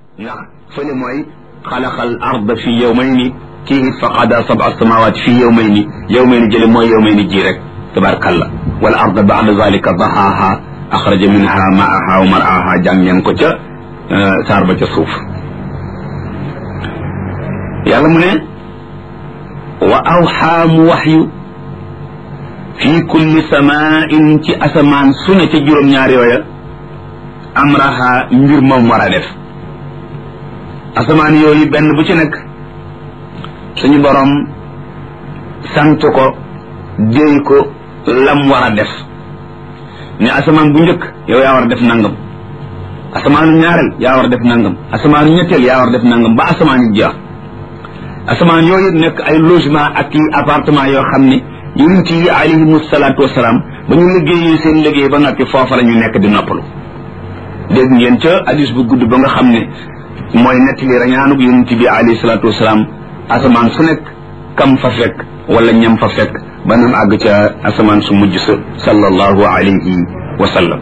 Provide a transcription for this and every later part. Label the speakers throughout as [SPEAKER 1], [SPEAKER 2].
[SPEAKER 1] ndax fële mooy xalaqal arda fi yawmayni kii it fa qada sab'a samawati fi yawmayni yawmayni jële mooy yawmayni ji rek tabarkalla wal arda ba'da zalika dahaha axraja minha ma'aha wa mar'aha jàng ngeen ko ca saar ba ca suuf yàlla mu ne wa awxaa mu waxyu fi kulli samain ci asamaan su ne ca juróom-ñaar yooya amraha mbir moom war a def asamaan yooyu benn bu ci nekk suñu borom sant ko déy ko lam war a def ne asamaan bu njëkk yow yaa war a def nangam asamaanu ñaareel yaa war a def nangam asamaanu ñetteel yaa war a def nangam ba asamaan yi jeex asamaan yooyu nekk ay logement ak i appartement yoo xam ne yonent yi alayhimu salaatu wasalaam ba ñu liggéeyee seen liggéey ba noppi foofa la ñu nekk di noppalu dégg ngeen ca hadis bu gudd ba nga xam ne mooy nettali rañaanug yonent bi alayhi salaatu wasalaam asamaan su nekk kam fa fekk wala ñam fa fekk ba nam àgg ca asamaan su mujj sa sallallahu alayhi wa sallam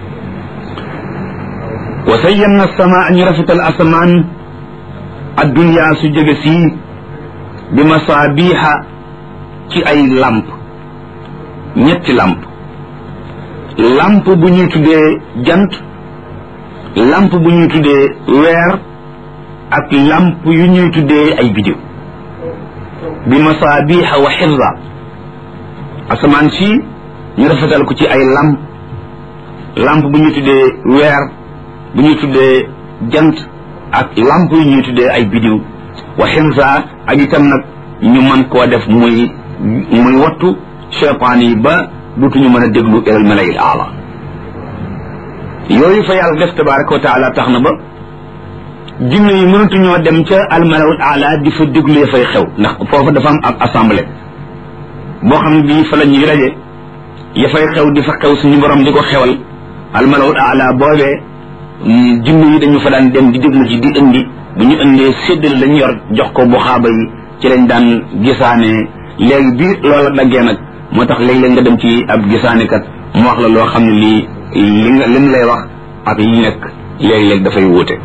[SPEAKER 1] wa sayyanna samaa ñu rafetal asamaan adduniyaa su jege sii bi masaabiha ci ay lamp ñetti lamp lamp bu ñuy tuddee jant lamp bu ñuy tuddee weer ak lamp yu ñuy tuddee ay bidiw bi masaabiha wa xifza asamaan si ñu rafetal ko ci ay lamp lamp bu ñuy tuddee weer bu ñuy tuddee jant ak lamp yu ñuy tuddee ay bidiw wa xifza ak itam nag ñu mën koo def muy muy wattu cheytaan yi ba dutuñu mën a déglu ilal malayil aala yooyu fa yàlla def tabaraka wa taala tax na ba jinne yi mënatuñoo dem ca almalawul aala di fa déglu ya fay xew ndax foofa dafa am ab assemblée boo xam ne bii fa la ñuy raje ya fay xew di fa xew suñu borom di ko xewal almalawul aala boobee jinne yi dañu fa daan dem di déglu ci di indi bu ñu indee séddale lañu yor jox ko bu xaaba yi ci lañ daan gisaane léegi bi loola daggee nag moo tax léeg-léeg nga dem ci ab gisaanekat mu wax la loo xam ne lii li nga lim lay wax ak li nekk léeg-léeg dafay wuute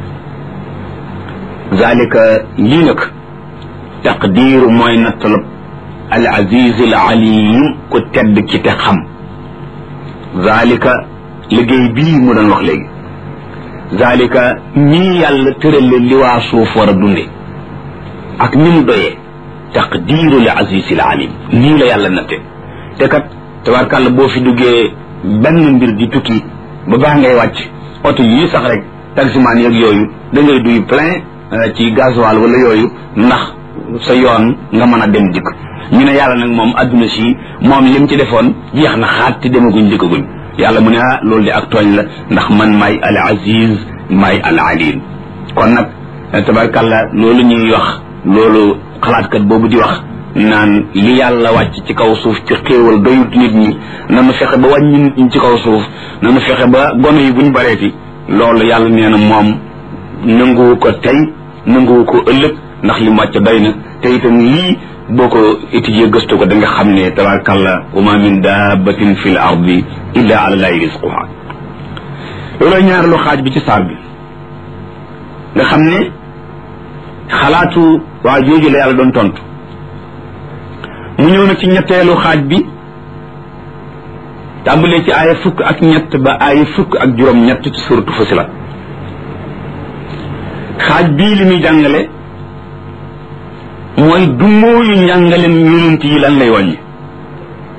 [SPEAKER 1] zalika lii nag taqdiiru mooy nattalab al aziz al alim ku tedd ki te xam zalika liggéey bii mu doon wax léegi zalika ñii yàlla tërale li waa suuf war a dunde ak ni mu doyee taqdiiru li aziz al alim nii la yàlla natte te kat tabarkàlla boo fi duggee benn mbir di tukki ba baax ngay wàcc oto yii sax rek taximaan yeeg yooyu da ngay duy plein ci gasoil wala yooyu ndax sa yoon nga mën a dem dikk ñu ne yàlla nag moom adduna si moom lim ci defoon jeex na xaat te demaguñ dikkaguñ yàlla mu ne ah loolu di ak tooñ la ndax man maay al aziz maay al alim kon nag tabarkàlla loolu ñuy wax loolu xalaatkat boobu di wax naan li yàlla wàcc ci kaw suuf ci xéewal doyut nit ñi nanu fexe ba wàññi nit ñi ci kaw suuf nanu fexe ba gone yi buñ bareeti loolu yàlla nee na moom nanguwu ko tey nanguwu ko ëllëg ndax li mu wàcc doy na te itam lii boo ko étudier gëstu ko da nga xam ne tabarakallah wa ma min dabbatin fi l ardi illa ala llahi risquha loolooy ñaareelu xaaj bi ci saar bi nga xam ne xalaatu waa jooju la yàlla doon tontu mu ñëw na ci ñetteelu xaaj bi tàmbalee ci aaya fukk ak ñett ba aaya fukk ak juróom ñett ci suratu Fusilat xaaj bii li muy jàngale mooy dummóoyu njàngalem yonent yi lan lay wàññi